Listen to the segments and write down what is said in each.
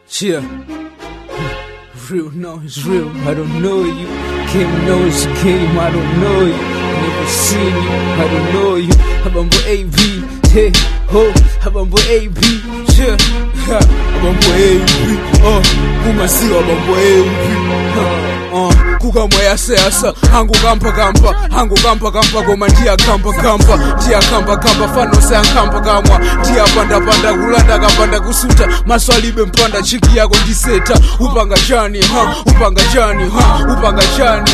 Chill. Real, no, it's real. I don't know you. Came knows you came, I don't know you. Never seen you, I don't know you. Habambo AB, hey, ho, Habambo AB, chill. Ha, Habambo AB, oh, kumasiwa Habambo AB. Uh, kukamwa yaseyasa hangu kampa kampa hangu kampa kampa koma ndiya kampa kampa ndiya kampa kampa fanose ankampa kamwa ndiya panda panda kulanda kapanda kusuta maso alibe mpanda chiki yako ndiseta upanga chani ha upanga chani ha upanga chani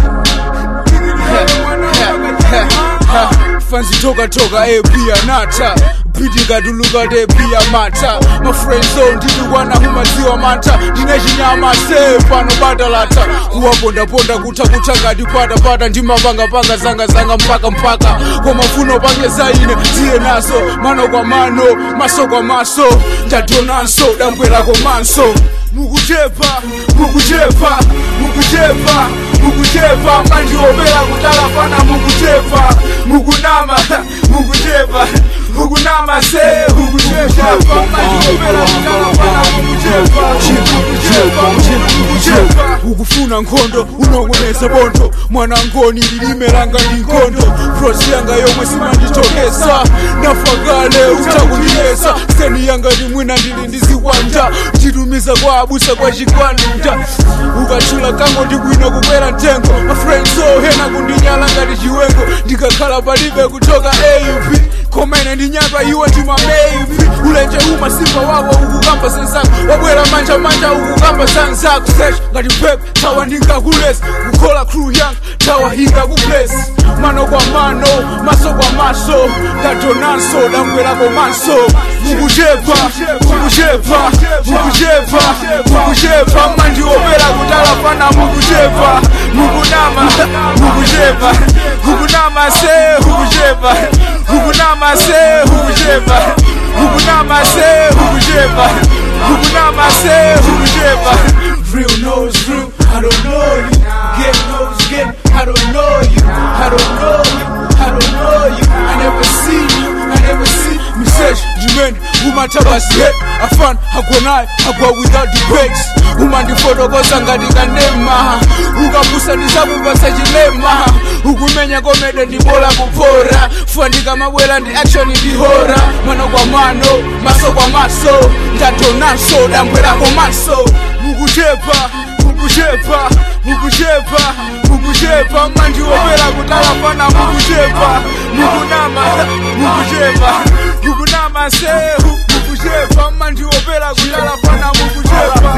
fanzi toka toka e pia nata piti katuluka te pia mata mafriendzo ndidukwana humadziwa mata ndine chinyama se pano batalata kuwapondaponda kutha kutha ngati patapata ndimapangapanga zangazanga mpaka mpaka komafuno pange zaine ziye naso mano kwa mano maso kwa maso ndadonanso dambwerako manso mukuchepa mukuchepa mukuchepa mukuchepa mandiopera kutala fana mukuchepa mukunama mukuchepa mukunama se mukuchepa mandiopera kutala fana mukuchepa mukuchepa mukuchepa ukufuna nkhondo unongoneza bondo mwanangoni lilimelanga ndi nkhondo prosi yanga yomwe simanditokesa nafakale utakundiyesa seni yanga ndi mwina ndili ndiziwanda nditumiza kwa abusa kwa chikwanda ukachula kango ndi bwino kukwera mtengo mafriendso hena kundinyala ngati chiwengo ndikakhala palibe kuchoka aup komene ndinyatwa iwe ndima maybe ulenje uma simba wako ukukamba senzako wabwera manja manja ukukamba sanzako sesh ngati pep tawa ndingakulesi kukhola crew yang tawa hinga kuplesi mano kwa mano maso kwa maso ndadonanso dambwerako manso mukuchepa mukuchepa mukuchepa mukuchepa mandiopera kutala fana mukuchepa mukunama mukuchepa mukunama se mukuchepa mukunama se mukuchepa mukunama se mukuchepa mukunama se mukuchepa real knows real I don't know you get knows get I don't know you I don't know you I don't know you I never seen you I never see message jimen umatabasi he afan hagonaye hagwa without debates umandifotokoza ngati kanema ukapusa ndisakupasa chilema ukumenya komede ndibola kupora fandika mabwela ndi action ndihora mano kwa mano maso kwa maso ndadonanso dambwerako maso mukuchepa mukuchepa mukuchepa mukuchepa mandiopera kutala fana mukuchepa mukunama mukuchepa mukunama sehu mukuchepa mandiopera kutala fana mukuchepa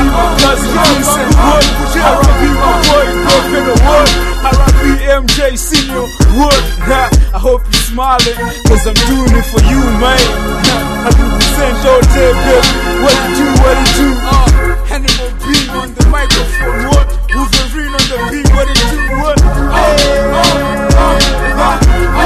MJ Senior Wood, I hope you're smiling, cause I'm doing it for you, man. I represent all day, baby. What it do, what it do, uh, Animal B on the microphone, what? Wolverine on the beat, what it do, what? Hey, uh, uh, uh,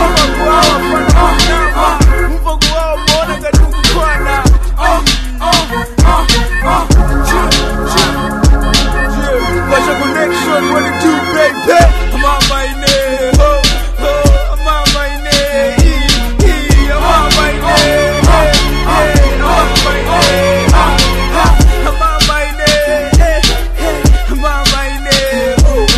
Mpango wao mbona katukukwana uh, uh, uh, uh, chill, chill, chill. Got your connection, what it do, baby? I'm on my name, ho, ho, I'm on my name, e, e, I'm on my name, hey, hey, I'm on my name, ha, ha, I'm on my name, hey, hey, I'm on my name, oh,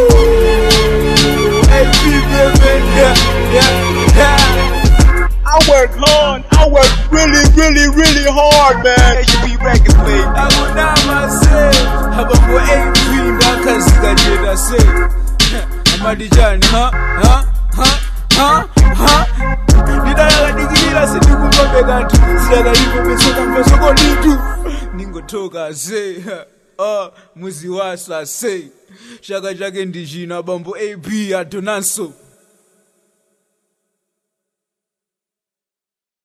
oh, hey, baby, yeah, yeah, yeah. I work hard. I work really, really, really hard, man. HB Records, baby. akunama se habambo AP ndakazikacheda se amadijani ha ha ha ha ha ndidalakadikilira sendikumbabe kanthu zidakalipo pesokamvesoko litu ningotoka se uh, muzi wasa se chaka chake ndichina bambo ap adonanso